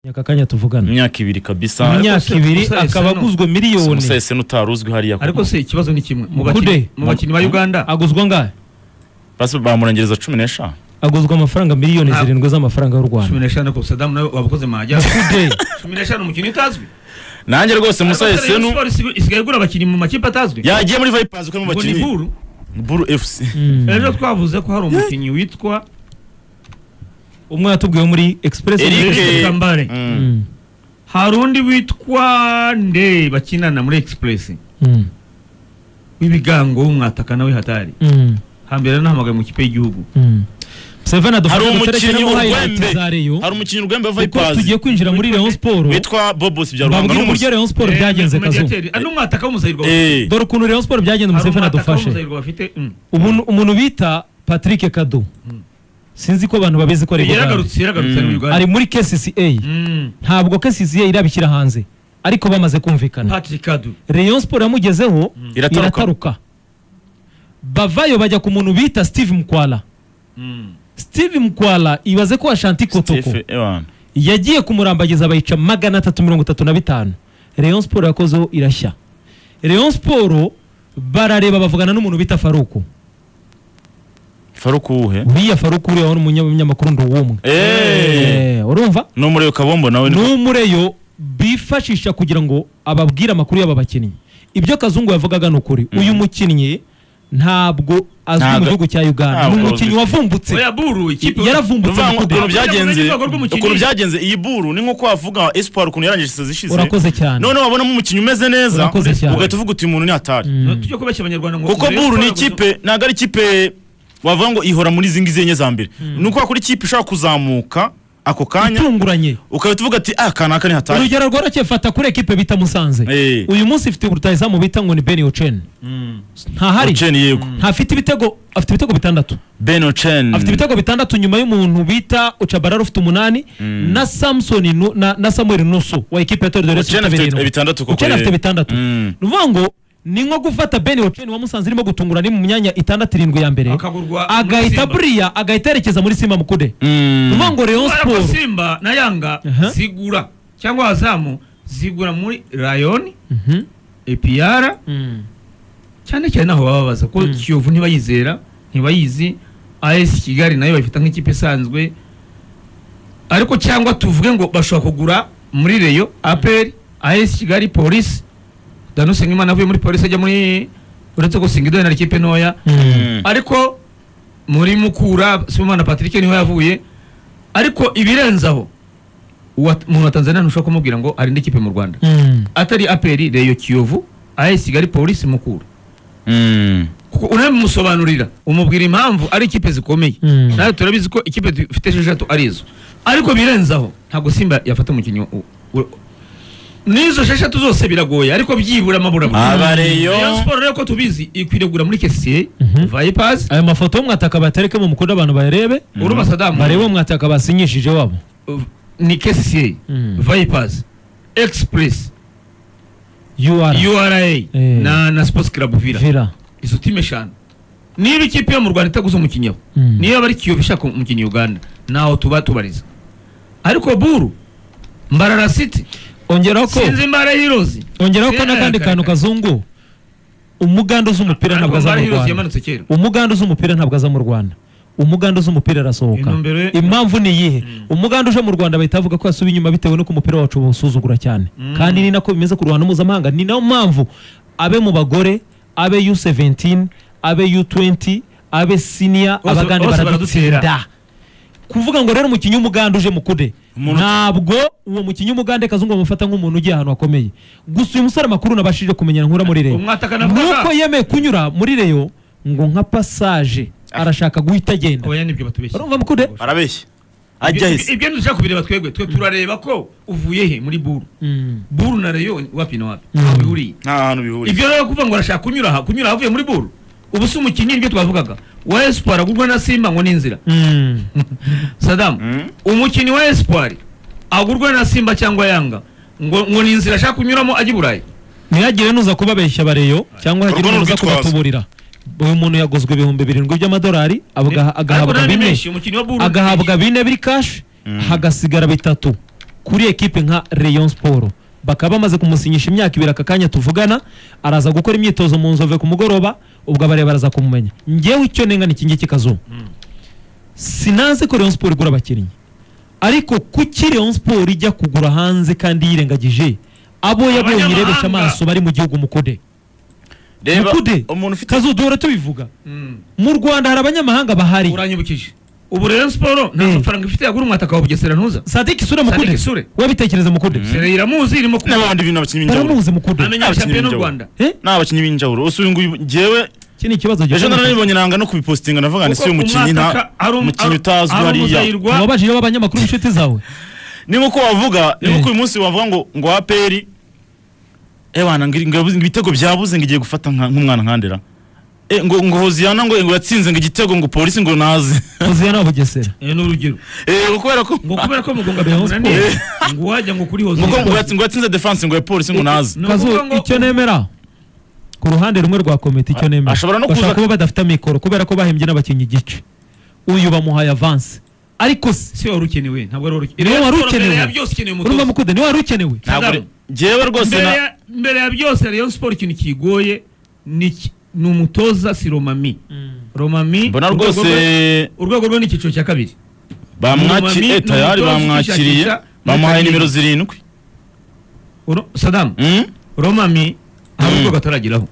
myaka kanya tuvugana imyaka ibiri kabisa Ariko imyaka se- ibiri gusa ese akaba no- aguzwe miliyoni umusese n'utari uzwi hariya ariko se ikibazo ni kimwe mu Kude. bakinnyi mu bakinnyi ba uganda aguzwa angahe basi bamurengereza cumi n'eshanu aguzwa amafaranga miliyoni Ah. zirindwi z'amafaranga y'u cumi rwanda n'eshanu ariko sadamu nawe wabukoze majyaruguru Kude. cumi n'eshanu umukinnyi utazwi nanjye rwose Ariko umusese Rayon nu Sports isigaye- isigaye igura abakinnyi mu makipe atazwi yagiye muri vayipazi uko ngo ni n'umukinnyi buru buru efusi Mm. ejo twavuze ko hari umukinnyi witwa umwe yatubwiye muri express Eric. Eric Kambare Mm. hari undi witwa nde bakinana muri express Mm. w'ibigango w'umwataka nawe hatari Mm. hambere nahamagaye mu kipe y'igihugu Mm. Museveni hari adufashe umukinnyi guterekeramo highlight urwembe za Rayon hari umukinnyi urwembe wa kuko vayipazi tugiye kwinjira muri Rayon Sport witwa bobos byaruranga babwire uburyo n'umusore Rayon Sport Eh, byagenze kazu mediateur, ah, n'umwataka w'umusayirwa Eh, dore ukuntu Rayon Sport byagenze Hari Museveni umwataka adufashe w'umusayirwa bafite mm. ubu umuntu bita Patrick Kado sinzi ko abantu babizi ko ari Bugande. yaragarutse yaragarutse ari mu Uganda. ari muri KCCA Mm. ntabwo KCCA irabishyira hanze ariko bamaze kumvikana Patrick Adu Rayon Sport yamugezeho Irataruka. irataruka bavayo bajya ku muntu bita Steve Mkwala Mm. Steve Mkwala ibaze ko Ashanti Kotoko Stephen Ewan. yagiye kumurambagiza bayica magana atatu mirongo itatu na bitanu Rayon Sport yakozeho irashya Rayon Sport barareba bavugana n'umuntu bita Faruku faruku uwuhe uriya Faruku uriya wari umunyamakuru ndi uwumwe Eh, Eh, urumva ni umuriro kabombo nawe ni n'umureyo bifashisha kugira ngo ababwire amakuru y'aba bakinnyi ibyo kazungu yavugaga ni ukuri uyu mukinnyi ntabwo azwi mu Ntago- gihugu cya uganda ni ntabwo umukinnyi azwi. wavumbutse oya buru ikipe yaravumbutse Urumva Mukude. ukuntu byagenze Urwego rw'umukinnyi. ukuntu byagenze iyi buru ni nko wavuga espoir ukuntu yarangije isazi ishize urakoze cyane none wabonamo umukinnyi umeze neza Urakoze cyane. ugahita uvuga uti uyu muntu ni hatari Mm. No, tujye kubeshya abanyarwanda ngo kuko Rayon buru ni Sport gusa- ikipe ntabwo ari ikipe wavuga ngo ihora muri izi ngizi enye za mbere ni uko wakora ikipe ishobora kuzamuka ako kanya itunguranye ukahita uvuga ati ah kanaka ni hatari urugero rworoshye fata kuri ekipe bita musanze Eh. uyu munsi ifite rutayizamu bita ngo ni beni ocen Mm. ntahari Ochen yego ntafite ibitego afite ibitego bitandatu Ben Ochen afite ibitego bitandatu nyuma y'umuntu bita ucabarara ufite umunani na samson nu- na, na samuel nusu wa ekipe ya tori doresi Ochen afite bitandatu koko Ochen ye. afite bitandatu Mm. ni ukuvuga ngo ni nko gufata beni ocen wa musanze irimo gutungurana mu myanya itandatu irindwi ya mbere Akagurwa muri agahita Simba. buriya agahita yerekeza muri sima mukude ni ukuvuga ngo reyo Kubera ko siporo simba na yanga Aha. zigura cyangwa azamu zigura muri rayon epiyara cyane cyane aho baba baza ko kiyovu ntibayizera ntibayizi as kigali nayo bayifata nk'ikipe isanzwe ariko cyangwa tuvuge ngo bashobora kugura muri reyo aperi as kigali polisi danuse nk'imana avuye muri polisi ajya muri uretse gusinga idoni na ikipe ntoya ariko muri mukura sibomana patrick niho yavuye ariko ibirenze aho uwa- umuntu wa tanzania ntushobora kumubwira ngo hari indi kipe mu rwanda atari aperi reyo kiyovu as kigali polisi mukura kuko unabimusobanurira umubwira impamvu ari ikipe zikomeye Mm. nawe turabizi ko ikipe dufite esheshatu ari izo ariko birenzaho ntabwo simba yafata umukinnyi u- u- n'izo esheshatu zose biragoye ariko byibura amaburabura abareyo Rayon Sport rero ko tubizi ikwiriye kugura muri kesiye Mhm. vayipazi aya mafoto y'umwataka batereke mu mukude abantu barebe urumva sadamu barebe umwataka basinyishije wabo Uh, ni kesiye Mm. vayipazi egisipuresi ur ura na na sports club vira vira izo timu eshanu niba ikipe yo mu rwanda itaguze umukinnyi aho Mm. niba bari kiyovu ishaka umukinnyi uganda ntaho tuba tubariza ariko buru mbarara city ongeraho ko sinzi mbara hirozi ongeraho ko n'akandi kantu kazungu umuganda uzi umupira ntabwo aza mbara mu hirozi rwanda yamanutse kera umuganda uzi umupira ntabwo aza mu rwanda umuganda uzi umupira arasohoka Intumbero- impamvu ni iyihe umuganda uje mu rwanda bahita bavuga ko yasubiye inyuma bitewe n'uko umupira wacu bawusuzugura cyane kandi ni nako bimeze ku ruhando mpuzamahanga ni nayo mpamvu abe mu bagore abe u17 abe u20 abe senior Bose- abagande bose baradutsinda baradutsinda. kuvuga ngo rero umukinnyi w'umuganda uje mukude Umuntu- ntabwo uwo mukinnyi w'umugande kazungu bamufata nk'umuntu ugiye ahantu hakomeye gusa uyu musore amakuru nabashije kumenya nkura muri reyo Umwataka navugaga. nuko yemeye kunyura muri reyo ngo nka pasaje arashaka guhita agenda abanya nibyo batubeshya urumva mukude arabeshya ajya Ibyo- hese ibyo ntushaka kubireba twebwe twe turareba ko uvuye he muri buru buru na reyo wapi na wapi ntaho bihuriye nta hantu bihuriye ibyo rero kuvuga ngo arashaka kunyura aha kunyura ahavuye muri buru ubu si umukinnyi nibyo twavugaga wa espoir agurwa na simba ngo ni inzira Mm. sadamu Mm. umukinnyi wa espoir agurwa na simba cyangwa yanga ngo ngo ni inzira ashaka kunyuramo ajya i burayi ntihagire n'uza kubabeshya abareyo cyangwa hagire Urwo ni n'uza urwitwazo. kubatuburira uyu muntu yaguzwe ibihumbi birindwi by'amadolari abaga- Ariko agahabwa nari bine menshi umukinnyi wa buru agahabwa bine biri kashi hagasigara bitatu kuri ekipe nka Rayon Sport bakaba bamaze kumusinyisha imyaka ibiri aka kanya tuvugana araza gukora imyitozo mu nzove ku mugoroba ubwo abareba baraza kumumenya ngewe icyo nenga ni iki ngiki kazuba sinanze ko Rayon Sport igura abakinnyi ariko kuki Rayon Sport ijya kugura hanze kandi yirengagije abo yabonye Abanyamahanga. irebesha amaso bari mu gihugu mukude reba mukude umuntu ufite kazuduhora tubivuga mu rwanda hari abanyamahanga bahari uranyibukije ubu rero siporo nta Eh. mafaranga ifite yagura umwataka wa bugesera ntuza sadiki isura Sadiki mukude Isure. wabitekereza mukude sere iramuzi irimo kumenya n'abandi bintu abakinnyi b'injawulo baramuzi mukude amenya Abakinnyi shampiyona y'u b'injawulo. rwanda Eh? ni abakinnyi b'injawulo ubu uyu nguyu ngewe iki ni ikibazo ejo gikomeye. naranibonye nanga no kubipositinga navuga ngo si Kuko umukinnyi nta umwataka ari um- umukinnyi ari- utazwi ari hariya umuzayirwa. wabajije b'abanyamakuru inshuti zawe ni nkuko wavuga ni Eh. nkuko uyu munsi wavuga ngo ngo wa peri ebana ngo ngo yabuze- ngo ibitego byabuze ngo igiye gufata nka- nk'umwana nkandera Eh, ngo ngo hoziyana ngo ngo yatsinze ngo igitego ngo polisi ngo naze uziye nawe bugesera Eh, ni urugero eh ngo kubera ko ngo kubera ko mugonga Rayon byamunaniye Sport. ngo wajya ngo kuri ngo ngo hose yatsi- ngo yatsinze defense ngo ya polisi ngo naze Ni kazu ukuvuga ngo- icyo nemera ku ruhande rumwe rwa komite icyo A- nemera ashobora no bashobora kuza- kuba badafite amikoro kubera ko bahembye n'abakinnyi igice uyu bamuhaye avanse ariko si- si wari ukenewe ntabwo wari ukenewe niwe wari mbere ukenewe ya byose ukenewe urumva umutoza mukude niwe wari ukenewe ntabwo re- jewe rwose mbere na- ya- mbere ya byose Rayon Sport ikintu kigoye ni iki- ni umutoza si Romami Romami mbona urwego rwose rwe- urwego rwe ni icyiciro cya kabiri Ni bamwakiriye umutoza tayari ufite bamwakiriye ishakisha- bamuhaye Ufite nimero ishakisha. zirindwi Uro- Saddam Mm? Romami hari Mm. urwego atarageraho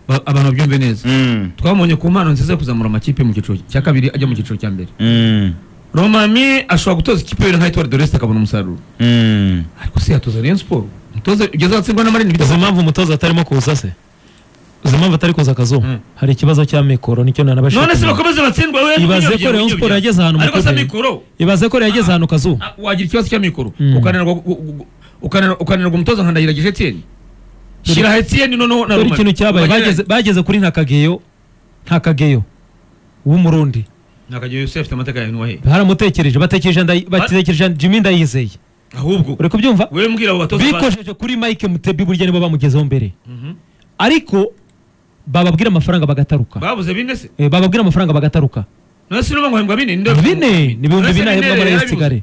Ba- abantu babyumve neza Mm. twabonye ku mpano nziza yo kuzamura amakipe mu cyiciro cya kabiri ajya mu cyiciro cya mbere Mm. Romami ashobora gutoza ikipe yera nka Etoile de l'Est akabona umusaruro Mm. ariko se yatoza Rayon Sport umutoza ugeze ahatsindwa uzi n'amarindwi bitazima impamvu umutoza atarimo kuza se uzi impamvu atari kuza akazuba Mm. hari ikibazo cy'amikoro nicyo nanabashije none se kumenya. bakomeze batsindwa we Ibaze ko Rayon Sport yageze ahantu mu ariko se kuderi. mikoro ibaze ko yageze ahantu kazuba Ah, wagira ikibazo cy'amikoro Mm. ukananirwa gu- gu- gu- ukananirwa ukananirwa umutoza nka Ndahiragije Etienne shyira aha Etienne noneho na dore Romami ikintu cyabaye bageze- bageze kuri ntakageyo ntakageyo w'umurundi nakagiye Yose afite amateka ya Noheli baramutekereje batekereje Ndayi- batekereje jimmy ndayizeye ahubwo uri kubyumva wewe mbwira abo batoza ba- bikojeje kuri mike mutebi burya nibo bamugezeho mbere Mhm. ariko bababwira amafaranga bagataruka babuze bine se Eh, bababwira amafaranga bagataruka none se urumva ngo hembwa bine ninde bine ni ibihumbi None se bine ahembwa bine muri yari Rayon Kigali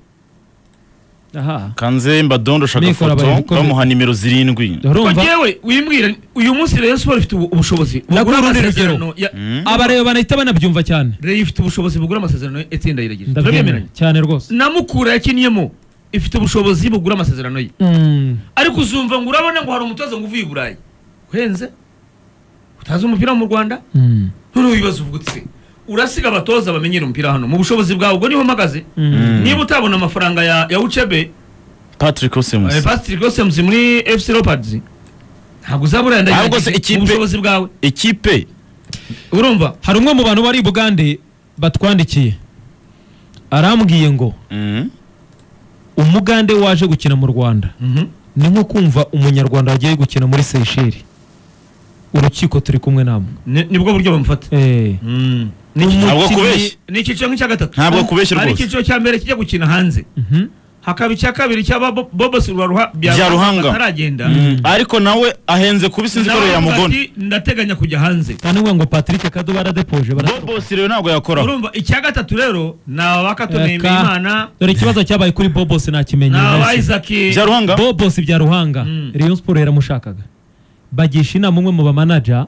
aha kanzemba dondosha Mikoro agafoto abayobozi. bamuha nimero zirindwi Ko urumva jewe wimbwira uyu munsi Rayon Sport ifite ubu- ubushobozi Naguha bugura urundi rugero. amasezerano ya Mm. abareba banahita banabyumva cyane Rayon ifite ubushobozi bugura amasezerano ya Etienne Ndahiragije ndabyemera turabyemeranya cyane rwose na Mukura yakinyemo ifite ubushobozi bugura amasezerano ye Mm. ariko uzumva ngo urabona ngo hari umutoza ngo uvuye i burayi uhenze utazi umupira wo mu rwanda Mm. none wibaza uvuga uti se urasiga abatoza bamenyera umupira hano mu bushobozi bwawe ubwo niho mpagaze Mm. niba utabona amafaranga ya ya ucebe patrick eh, osemus patrick osemuzi muri fc leopards ntabwo uzaba Ahubwo se urayandagirije ikipe- mu bushobozi bwawe ikipe urumva hari umwe mu bantu bari i bugande batwandikiye arambwiye ngo Mm. umugande waje gukina mu rwanda Mhm. ni nko kumva umunyarwanda wagiye gukina muri seyisheri urukiko turi kumwe namwe Ni- nibwo buryo bamufata Eh, Mm. ntabwo kubeshya ni icyiciro nk'icya gatatu Ntabwo kubeshya hari rwose. icyiciro cya mbere kijya gukina hanze mhm. hakaba icya kabiri cy'ababobosi Bya Ruhanga. bataragenda Mm. ariko nawe ahenze kuba isinzi ko Nawe rero avuga yamugona ati, ndateganya kujya hanze kandi uvuga ngo patrick kado baradepoje bara- bobos rero ntabwo yakoraho urumva icya gatatu rero ni abakato Aka- Neymana dore ikibazo cyabaye kuri bobos ni nakimenye abaisaki bya ruhanga bobos bya ruhanga Mm. rayon sport yaramushakaga bagisha inama umwe mu bamanaja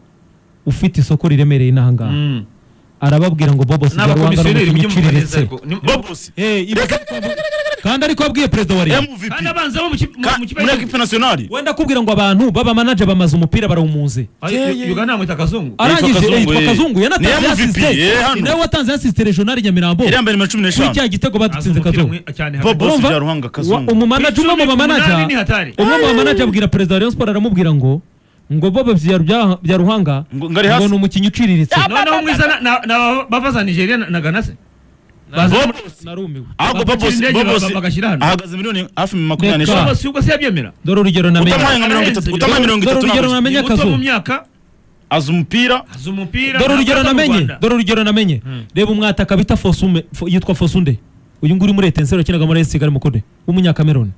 ufite isoko riremereye inaha ngaha Mm. arababwira ngo bobos bya ruhanga ni n'abakomisiyoneri umukinnyi mujye mumva neza uciriritse ariko ni- bobos Eh, ibaze ko wabu- kandi ariko wabwiye perezida wa rayon mvp kandi abanza bo mu ki- mu- Ka- mu muri kibazo ekipe nasiyonari wenda akubwira ngo abantu b'abamanaja bamaze umupira barawumunze Ay, Uganda yamwita akazungu arangije Kazungu, yitwa eh. kazungu Ni yanatanze MVP, yasize eh, hano. ni nawe watanze yasiste regionali nyamirambo yari yambaye nimero cumi kuri n'eshanu cya gitego badutsinze Azumukira kazungu mwe- cyane hagati. bobos Urumva? bya ruhanga Wa- kazungu umumanaja umwe mu Icumi ku bamanaja munani ni hatari. umwe mu bamanaja abwira perezida wa rayon sport aramubwira ngo ngo bobo bya- bya- bya ruhanga Ngo- ngo ari hasi. ni umukinnyi uciriritse noneho mwiza na- na- na- bava za nigeria na na ghana se bobos narumiwe ahubwo bobos Bakira indege bobos baka- bagashyira hano. ahagaze miliyoni hafi makumyabiri Reka. n'eshanu bobos ubwo se yabyemera dore urugero namenye utamuhaye nka mirongo itatu Arenze utamuhaye mirongo Dore itatu urugero ntabwo- namenye ni muto akazu. mu myaka azi umupira azi umupira dore urugero ntabwo aza mu namenye Rwanda. dore urugero namenye Hmm. reba umwataka bita fosume fo- yitwa fosunde uyu nguyu uri muri etenseri wakinaga muri esi kigali mukude w'umunyakameruni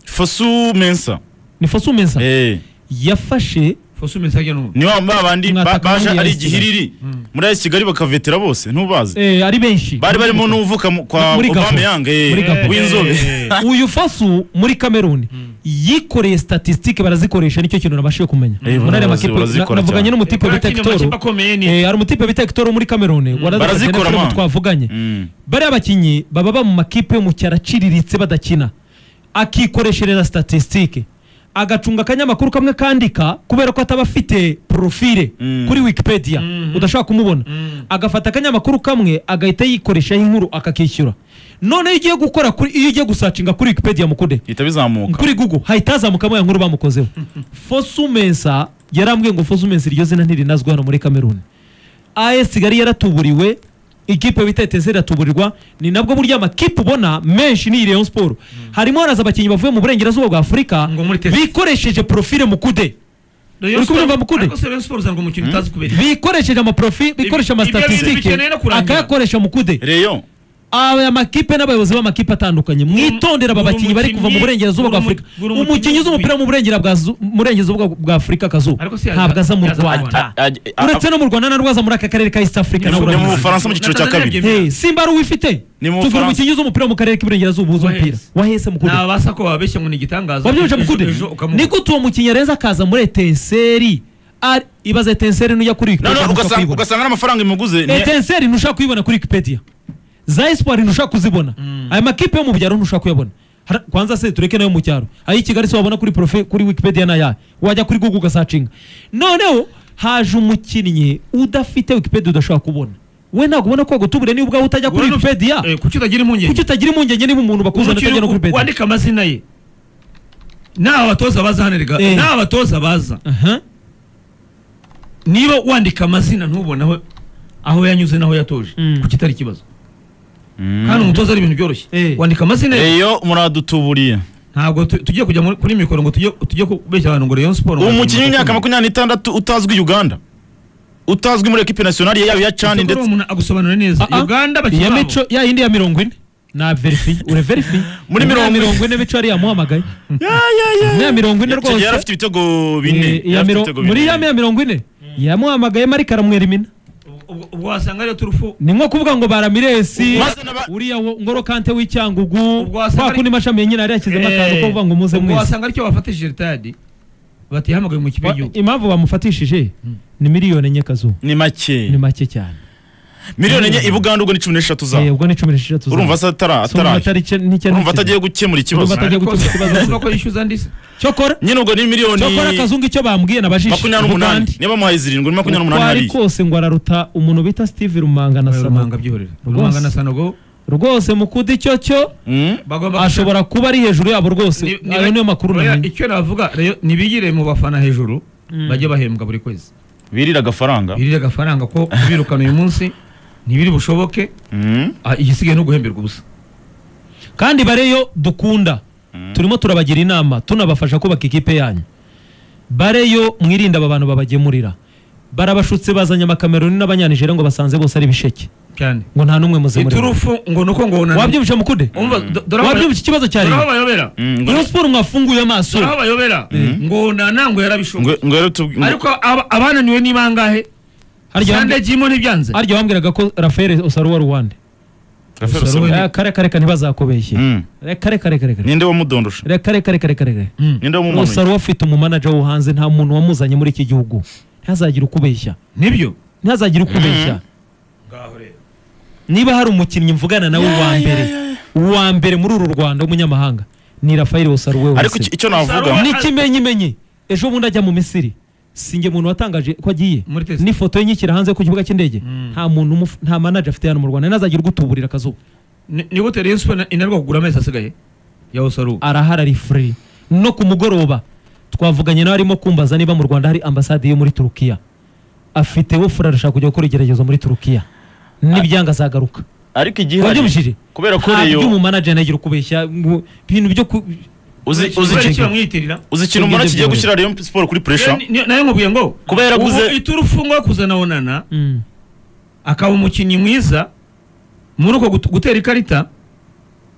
fosu mensa ni fosume nsa Eh. yafashe fosume nsabye n'ubu ni wa ba bandi ba- Mwataka baje muri ari Yesi igihiriri Mm. muri AS Kigali bakavetera bose ntubazi Eh, ari benshi bari barimo n'uvuka mu- kwa Muri Gabon. Aubameyang eh, Muri Gabon. w'inzobe uyu fasu muri kameruni yikoreye statisitike barazikoresha nicyo kintu nabashije kumenya Eh, Muri aya barazi- makipe- barazikora na- navuganye cyane. n'umutipe bita Hector. akomeye ni Eh, hari umutipe bita Hector wo muri kameruni warazikoze Barazikora, na filime man. twavuganye Mm. bariya bakinnyi baba ba mu makipe yo mu cyaro aciriritse badakina akikoreshereza statisitike agacunga akanyamakuru kamwe kandika kubera ko ataba afite porofile Mm. kuri wikipedia udashobora kumubona agafata akanyamakuru kamwe agahita yikoreshaho inkuru akakishyura noneho iyo ugiye gukora kuri iyo ugiye gusacinga kuri wikipedia mukude ihita bizamuka kuri google hahita hazamukamo ya nkuru bamukozeho fosumensa yarambwiye ngo fosumensa iryo zina ntirinazwi hano muri kameruni as kigali yaratuburiwe ikipe bita etese iratuburirwa ni nabwo burya amakipe ubona menshi ni rayon sport harimo haraza abakinnyi bavuye mu burengerazuba bwa afurika Ngo muri Tesla. bikoresheje porofile mukude Rayon uri Sport- kubyumva Mukudi? ariko se Rayon Sport uzanga umukino utazi kubera iki? bikoresheje amaprofi bikoresha ibyo bintu amastatisitike bikeneye no kurangira. akayakoresha mukude Rayon aya makipe n'abayobozi b'amakipe atandukanye mwitondera aba buri bakinnyi bari kuva mu mukinnyi- burengerazuba bwa buri mu- afurika buri umukinnyi mukinnyi uzi umupira mu burengera bwa zu- mu burengerazuba bwa- bwa afurika akazuba Ariko si yaza- ntabwo aza mu yaza mu rwanda Rwanda. Aj- a- a- uretse no mu rwanda na rwaza muri aka karere ka east africa ni nawe mu- ni mu urabizi. Bufaransa mu cyiciro cya Na Tanzania kabiri ebyiri. Hey, simba ari uwifite Ni mu tugura Bufaransa. umukinnyi uzi umupira mu karere k'iburengerazuba uzi Waheze. umupira wahese mukude Ni abasa ko babeshya ngo ni igitangaza wabyumvise Ejo- mukude ejo ukamubona. nigute uwo mukinnyi areza akaza muri etenseri ari- ibaze etenseri n'ujya kuri Wikipedia noneho ntushobora ugasanga kuyibona. ugasanga n'amafaranga imuguze ni- etenseri ntushaka kuyibona kuri wikipedia za esipuwari ntushaka kuzibona aya makipe yo mu byaro ntushaka kuyabona Har- kwanza se tureke nayo mu cyaro ayi kigali se wabona kuri profe kuri wikipedia n'ayahe wajya kuri google ugasacinga noneho haje umukinnyi udafite wikipedia udashobora kubona we ntabwo ubona ko gutubure niba ubwawe utajya kuri Ubona uf- wikipedia Eh, kuki utagira kuki impungenge utagira impungenge niba umuntu bakuzana Umukino utajya no kuri u- wikipedia wandika amazina ye ni abatoza baza hano erega Eh. ni abatoza baza Aha. niba wandika amazina ntubone aho aho yanyuze n'aho yatoje Mm. kuki itari ikibazo Mm. kandi umutoza ari ibintu byoroshye Eh. wandika amazina ye Rayon muradutuburiye ntabwo tu- tugiye kujya muri- kuri mikoro ngo tujye tujye kubeshya abantu ngo Rayon Sport uwo mukinnyi w'imyaka makumyabiri n'itandatu utazwi uganda utazwi muri ekipe nasiyonari yaba iya cani ndetse ndetse umuntu agusobanurira neza Ah, ah. Uganda iya bakina mico ya yindi ya mirongo ine na verifi ure verifi Muri Ya mirongo ine. mirongo ine mico yari yamuhamagaye ya mirongo ine Icyo gihe yari rwose afite ibitego bine Eh, Yari iya afite miro- ibitego muri bine. ya ya mirongo ine yamuhamagaye marike aramwerimina ubwo wasanga ariyo turufu ni nko kuvuga ngo baramiresi Maze n'aba- uriya wo- ngoro kante w'icyangugu Ubwo wasanga kwa kundi mashami yenye yari yashyizemo akantu ko kuvuga ngo muze ubwo mwese wasanga aricyo bafatishije ritadi batihamagaye mu kipe Wa- y'igihugu impamvu bamufatishije ni miliyoni enye kazu ni ni make make cyane miliyoni enye i buganda ubwo ni cumi n'eshatu Eh, zawe ubwo ni cumi n'esheshatu urumva se atara ataraye urumva atagiye ataraye gukemura ikibazo Urumva atagiye- Ariko gutuza ikibazo. urumva ko yishyuza andi se cyokora nyine ubwo ni miliyoni cyokora akazu ngicyo bambwiye nabajije makumyabiri n'umunani niba muhaye zirindwi ni makumyabiri n'umunani kwari hariya kose ngo araruta umuntu bita steve rumanga na rumanga sanogo byihorera Rwose. rumanga na sanogo rwose mukuda icyo cyo Mm. bagomba ashobora kuba ari hejuru yabo rwose Ni- ni- ayo niyo makuru Oya, namenye icyo navuga Rayon- ntibigire mu bafana hejuru bajye bahembwa buri kwezi birira agafaranga birire agafaranga ko kubirukana uyu munsi ntibiri bushoboke Mm. ah, igisigaye ni uguhemberwa ubusa kandi bareyo dukunda turimo turabagira inama tunabafasha kubaka ikipe yanyu bareyo mwirinde aba bantu babagemurira barabashutse bazanye amakameruni n'abanyanijere ngo basanze bose ari ibisheke cyane ngo nta n'umwe muzemurira iturufu ngo nuko ngo unaniwe. wabyumvisha mukude Umva, do- dore aho wabyumvisha ikibazo cya dore aho leta bayobera Mm, ngo- iyo siporo mwafunguye amaso dore aho bayobera ngo nana ngo yarabishoboye ngo- ngo rero tubwi- ariko aba- abananiwe ni bangahe harya sande wambwira- jimo ntibyanze harya wambwiraga ko rafael osaruwa ruwande Rafael Osaruwe Osaruwe. ni- Eh, kare kare kare ntibazakubeshye Mm. reka reka reka reka ninde wamudondosha reka reka reka reka reka Mm. ninde wamumanuye osaruwa afite umumanaja wo hanze nta muntu wamuzanye muri iki gihugu ntazagire ukubeshya nibyo ntazagire ukubeshya niba hari umukinnyi mvugana nawe wa mbere uwa mbere muri uru rwanda w'umunyamahanga ni rafael osaruwe ariko wese icyo- icyo navuga Osaruwe- n'ikimenyimenyi ejo bundi ajya mu misiri sinjye muntu watangaje ko agiye Muri test. n'ifoto ye nyikira hanze ku kibuga cy'indege Mm. nta muntu umufu- nta manager afite hano mu rwanda ntazagire ugutuburira akazuba Ni- ni gute rayon sport inarwa kugura amezi asigaye ya osaru arahara ari free no ku mugoroba twavuganye nawe arimo kumbaza niba mu rwanda hari ambasade yo muri turukiya afite wofura arashaka kujya gukora igerageza muri turukiya n'ibyanga azagaruka ariko wabyumvishije igihari kubera ko ntabyo reyo umumanaje nagira ukubeshya ngo ibintu byo ku uzi uzi kubera iki iki- bamwiyitirira uzi ikintu umuntu Ubwenge kigiye bwiwe. gushyira reyo siporo kuri puresha Ni- ni- nayo nkubwiye ngo Kuba yaraguze- ubu iturufu ngo kuzana onana Mm. akaba umukinnyi mwiza muri uko gut- gutera ikarita Mm,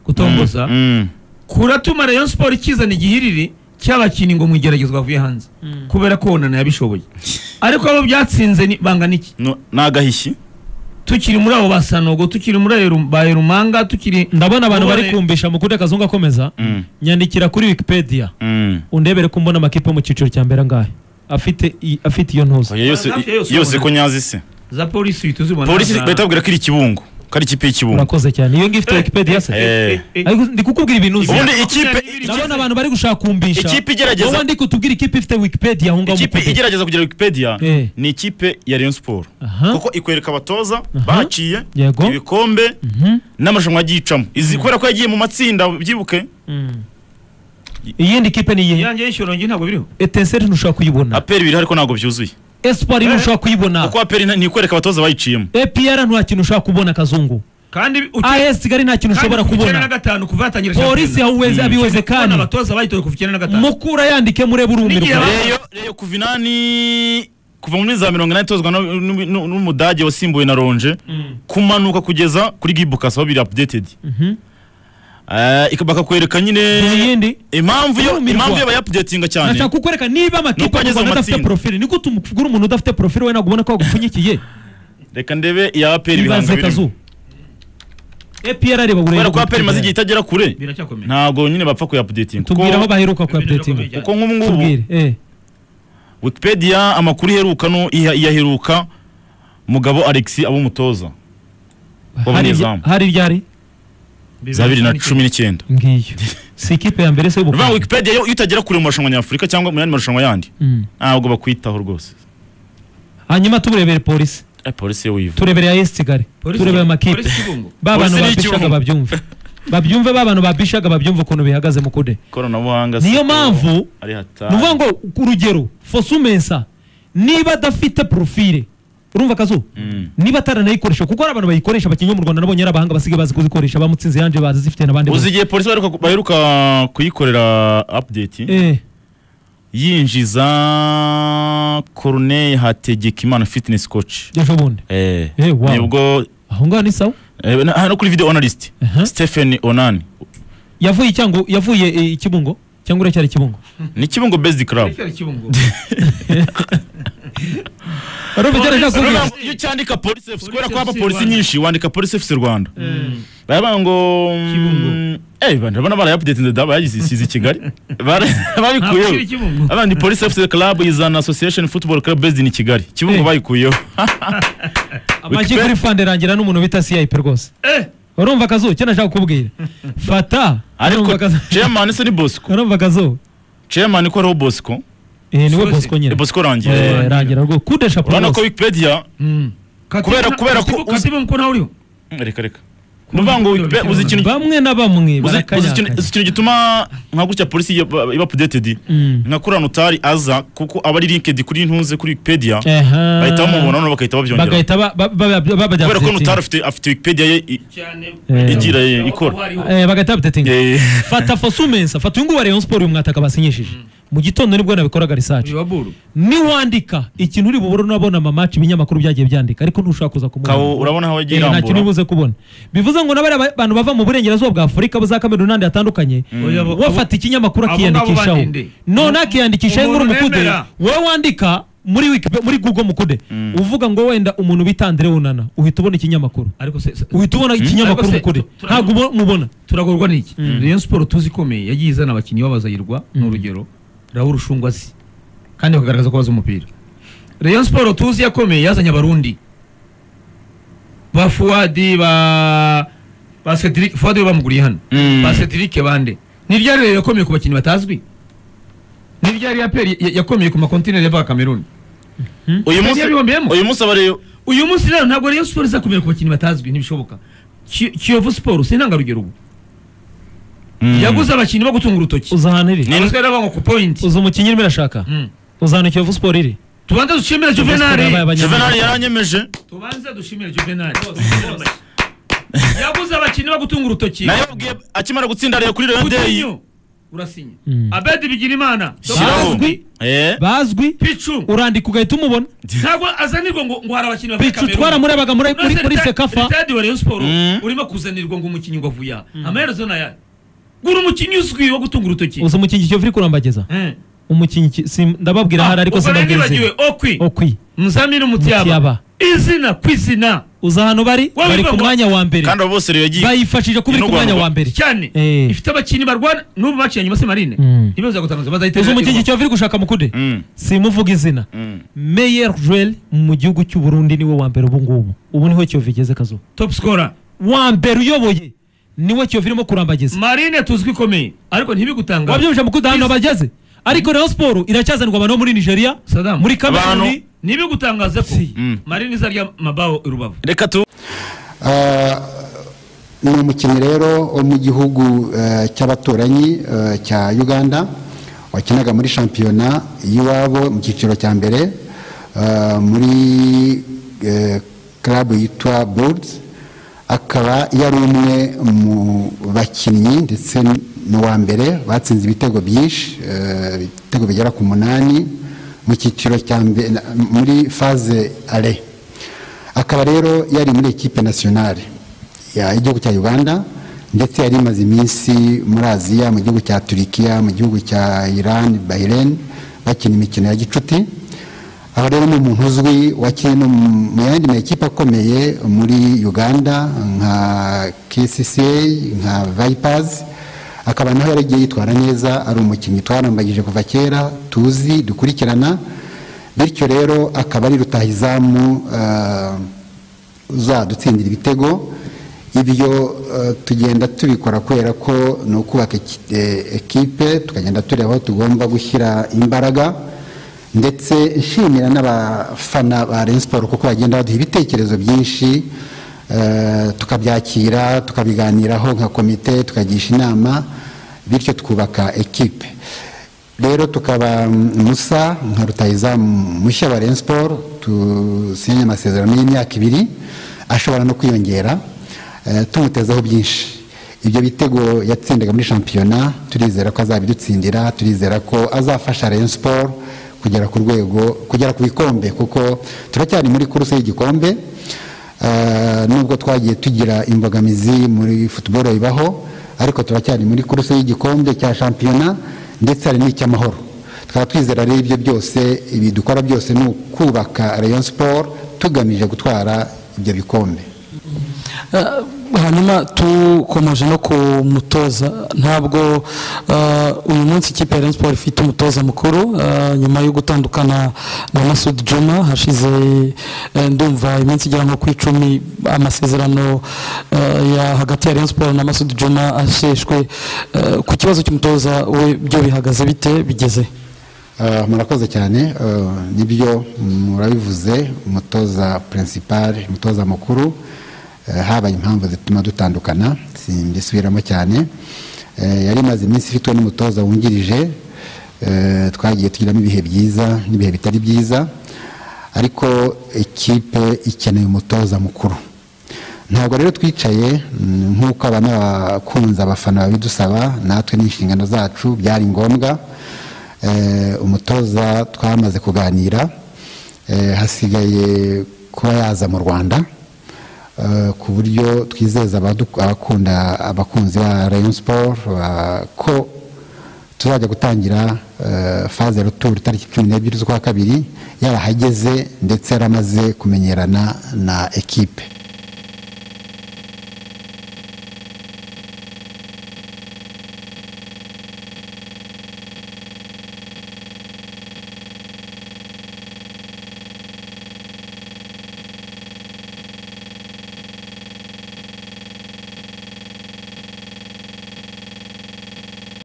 gutomboza mm. kuratuma rayon sport ikizana igihiriri cy'abakinnyi ngo mu igeragezwa bavuye hanze Mm. kubera ko onana yabishoboye ariko abo byatsinze ni- banga n'iki No- ni agahishyi tukiri muri abo ba sanogo tukiri muri ayo ru- ba rumanga tukiri ndabona abantu bari Ubone- kumvisha mukunda akazungu akomeza Mm, nyandikira kuri wikipedia mm. undebere ko mbona amakipe yo mu cyiciro cya mbere angahe afite i- afite iyo ntuza Oya, yose hafi ya yose yose ubona. ko nyazi se za polisi uhita uzibona polisi Za- bahita babwira ko iri ikibungu ko ari ikipe y'ikibungu urakoze cyane iyo ngiyo ifite Eh, wikipedia se eh, eh, eh, eh. ariko ndi kukubwira ibintu uzi ubundi ikipe ndabona abantu bari gushaka kumvisha Ikipe igerageza- wowe ndi kutubwira ikipe ifite wikipedia aho ngaho ikipe mukunda. igerageza kugira wikipedia Eh. ni ikipe ya rayon siporo Aha. kuko ikwereka abatoza Aha. baciye Yego. ibikombe Mhm. n'amarushanwa yagiye icamo izi kubera ko yagiye mu matsinda byibuke Mm. iyindi kipe ni iyihe iyanjye y'ishyorongi ntabwo biriho etenseri ntushobora kuyibona aperi biri ariko ntabwo byuzuye espoir ntushobora kuyibona kuko aperi ni ikwereka abatoza bayiciyemo epr nta kintu ushobora kubona kazungu kandi uke- as kigali nta kintu ushobora kuva icyenda na kubona gatanu kuva yatangira polisi haweze abiweze kandi kandi abatoza bayitoye kuva icyenda na gatanu mukura yandike murebe N'igihe urumirwa ba- reyo reyo kuva inani kuva muri za mirongo inani itozwa n'u- n'u- n'u- n'umudage wasimbuwe na ronje kumanuka kugeza kuri gibukasi aho biri updated Eh, ika- bakakwereka nyine iyindi impamvu yo Kurumirwa. impamvu yo bayapudetinga cyane nashaka kukwereka niba Nuko amakipe mu ageze mu rwanda adafite matsinda. porofili niko tumugura umuntu udafite porofili we nagubona ko wagupfunyikiye reka ndebe iya aperi ibaze ibihanga kazu birimo epr areba kubera uburebure ko aperi imaze igihe itagera kure biracyakomeye ntago nyine bapfa kuyapudetinga tubwire aho kuko baheruka ku updating Tubwire. kuko nk'ubu ngubu tubwire eh wikipedia amakuru iheruka no iya- iyaheruka mugabo alexi abo umutoza hari w'umunyezamu hari ryari za bibiri na cumi n'icyenda ngiyo si ikipe ya mbere se ni ukuvuga y'ubukungu wikipedia yo iyo utagera kure mu marushanwa nyafurika cyangwa mu yandi marushanwa yandi Mm. ntabwo bakwitaho rwose hanyuma tuburebere polisi Eh, polisi yo wivu turebere ya esi kigali turebere amakipe ba bantu Polisi ni babishaga ikibuno. babyumve babyumve ba bantu babishaga babyumve ukuntu bihagaze mu kude ikoranabuhanga niyo siporo mpamvu ari hatari nuvuga ngo ku rugero fosumensa niba adafite porofile urumva akazu Mm. niba ataranayikoresha kuko hari abantu bayikoresha bakinnye mu rwanda nabonye ari abahanga basigaye bazi kuzikoresha bamutsinze yanje bazifite n'abandi uzi bose igihe polisi baheruka baheruka kuyikorera update eh yinjiza corneille hategekimana fitness coach ejo bundi eh Eh, wow. nibwo aho ngaho ni sawa eh, na- hano kuri video analyst Aha. Stephen Onani yavuye cyango yavuye eh, ikibungo cyangwa uracyari ikibungo ni kibungo based club Urumva icyo ndashaka Urabona, kuvuga? iyo ucyandika polisi FC kubera Police ko haba FC polisi Rwanda. nyinshi wandika polisi FC Rwanda baravuga ngo mm, Kibungo. eh bana bana barayapudetinze da bayisize i Kigali Bara- Ntabwo babikuyeho kiri Kibungo. abandi polisi FC club is an association football club based in Kigali Eh. kibungo bayikuyeho amagi kuri fande rangira n'umuntu bita CIP rwose urumva akazu icyo nashaka kukubwira fata ariko urumva akazu- chairman se ni Bosco urumva akazu chairman ko ariho Bosco eh niwe Sosi. bosco nyine Eh, Bosco rangiye Eh, rangira rwo kudesha urabona ko Wikipedia Kubera- kubera ko uzi- ko nawe uriho reka reka nuvuga ngo Wikipedia uzi ikintu bamwe na bamwe uzi uzi ikintu barakanyaganya. uzi ikintu gituma nka gutya polisi iba iba updated Mm. nka kuriya notari aza kuko aba ari linked kuri ntuze kuri Wikipedia Aha. bahita bamubona noneho bagahita babyongera bagahita ba- ba- ba- ba- babajya kubera ko updating. notari afite afite Wikipedia ye i- Eh. igira eh, ikora Eh, bagahita updating Eh, fata fosumensa fata uyu nguyu wa Rayon Sport uyu mwataka basinyishije mu gitondo nibwo nabikoraga research niwandika ikintu uri bubure unabona amamaci ibinyamakuru byagiye byandika ariko ntushobora kuza kumubona kawo urabona aho yagiye nta kintu irambura ibuze kubona bivuze ngo n'abari abantu bava mu burengerazuba bwa afurika za kamerun n'ahandi hatandukanye Oya, abo- bafata ikinyamakuru abo ngabo akiyandikishaho bandinde. none akiyandikishaho Umuntu inkuru mukude nemera. wowe wandika muri Wikipe- muri google mukude uvuga ngo wenda umuntu bita Andre unana uhita ubona ikinyamakuru ariko se- se- uhita ubona ikinyamakuru Ariko se- mukude tu- tu- ntabwo ubo- mubona turagorwa n'iki Rayon Sport tuzi ikomeye yagiye izana abakinnyi babazayirwa ni urugero Raoul Rushungwa azi kandi bakagaragaza ko bazi umupira Rayon Sport tuzi yakomeye yazanye abarundi ba Fuadi ba ba Cedric Fuadi we bamuguriye hano Mm. ba Cedric bande ni ryari rero yakomeye ku bakinnyi batazwi ni ryari yaperi ya- yakomeye ku makontineri yava Cameroon uyu munsi Yari yabihombeyemo. uyu munsi abareyo uyu munsi rero ntabwo Rayon Sport izakomera ku bakinnyi batazwi ntibishoboka Ki- Kiyovu Sport si intangarugero ubu yaguze abakinnyi bo gutunga urutoki uza ahantu iri Ni- abasigaye n'abanga ku point uza umukinnyi urimo irashaka Mm. uza ahantu kiyovu siporo iri tubanze dushimire juvenali Juvenal yaranyemeje tubanze dushimire juvenali yabuze abakinnyi bo gutunga urutoki nayo yabwiye akimara gutsinda rero kuri Rayon Day kutinyu urasinya Mm. abedi bigira imana shyiraho Bazwi. eh bazwi picu urandika ugahita umubona ntabwo azanirwa ngo ngo hari abakinnyi bavuye bicu Cameroon. twaramurebaga muri muri Unoze muri reta- sekafa retadi wa rayon siporo Mm. urimo kuzanirwa ngo umukinnyi ngo avuye aha amaherezo ni ayahe gura umukinnyi uzwi wo gutunga urutoki uzi umukingi kiyovu uri kurambageza Eh. umukingi ki- sim- ndababwira ahari ariko ubwo nari nibagiwe sinabwize okwi okwi muzamini Mutiyaba. umutiyaba izina ku izina uza ahantu bari Wowe bari ku bivuga- mwanya wa mbere kandi abo bose rero yagiye bayifashije kuba iri ku Ni no mwanya guhanurwa. wa mbere cyane Eh. ifite abakinnyi barwana n'ubu baciye nyuma semarine Mm. ntibaza gutangaza uzi bazahita umukingi kiyovu uri gushaka mukude Mm, simuvuga izina mm. meyer joel mu gihugu cy'u Burundi niwe wa mbere ubu ngubu ubu niho kiyovu igeze kazuba top scorer wa mbere uyoboye niwe kiyovu irimo kurambageza marine tuzwi ikomeye ariko ntibigutangaza wabyumvise mukude ahantu bageze ariko rayon siporo iracyazanirwa abantu bo muri nigeria Saddam. muri kameruni Abantu- ntibigutangaza ko Si. Mm. marine izarya mabaho i rubavu reka tu Ah, ni umukinnyi rero wo mu gihugu eh, cy'abaturanyi eh, cya uganda wakinaga muri shampiyona y'iwabo mu cyiciro cya mbere ah, muri eh, club yitwa birds akaba yari umwe mu bakinnyi ndetse n'uwa mbere batsinze ibitego byinshi eh, ibitego bigera ku munani mu cyiciro cya mbere muri faze are akaba rero yari muri ekipe nasiyonari y'igihugu cya uganda ndetse yari imaze iminsi muri aziya mu gihugu cya turikiya mu gihugu cya iran bahrain bakina imikino ya gicuti aho rero ni umuntu uzwi wakinnye no mu- mu yandi makipe akomeye muri uganda nka kcca nka vipers akaba naho yaragiye yitwara neza ari umukinnyi twarambagije kuva kera tuzi dukurikirana bityo rero akaba ari rutahizamu eh, uzadutsindira ibitego ibyo eh, tugenda tubikora kubera ko ni ukubaka eki- eh, ekipe tukagenda tureba aho tugomba gushyira imbaraga ndetse nshimira n'abafana ba Rayon Sport kuko bagenda baduha ibitekerezo byinshi eh, tukabyakira tukabiganiraho nka komite tukagisha inama bityo twubaka ekipe rero tukaba mm, musa nka rutahizamu mushya wa Rayon Sport dusinyanye amasezerano y'imyaka ibiri ashobora no kwiyongera eh, tumutezaho byinshi ibyo bitego yatsindaga muri shampiyona turizera ko azabidutsindira turizera ko azafasha Rayon Sport kugera ku rwego kugera ku bikombe kuko turacyari muri kuruse y'igikombe Eh, nubwo twagiye tugira imbogamizi muri football ibaho ariko turacyari muri kuruse y'igikombe cya shampiyona ndetse hari n'icy'amahoro tukaba twizera rero ibyo byose ibi dukora byose ni ukubaka Rayon Sport tugamije gutwara ibyo bikombe Eh, hanyuma dukomeje no ku mutoza ntabwo eh, uyu munsi ikipe ya Rayon Sport ifite umutoza mukuru eh, nyuma yo gutandukana na Masud Juma hashize eh, ndumva iminsi igera nko ku icumi amasezerano eh, ya hagati ya Rayon Sport na Masud Juma asheshwe Eh, ku kibazo cy'umutoza we byo bihagaze bite bigeze Ah, murakoze cyane ah, nibyo murabivuze umutoza pirinsipari umutoza mukuru eh, habaye impamvu zituma dutandukana simbisubiramo cyane Eh, yari imaze iminsi ifitwe n'umutoza wungirije eh, twagiye tugiramo ibihe byiza n'ibihe bitari byiza ariko ikipe ikeneye umutoza mukuru ntabwo rero twicaye mm, nk'uko abanakunze abafana babidusaba natwe n'inshingano zacu byari ngombwa Eh, umutoza twamaze kuganira Eh, hasigaye kuba yaza mu rwanda Eh, ku buryo twizeza abadu- abakunda abakunzi ba rayon sport ba- ko tuzajya gutangira eh, faze retour tariki cumi n'ebyiri z'ukwa kabiri yarahageze ndetse yaramaze kumenyerana na ekipe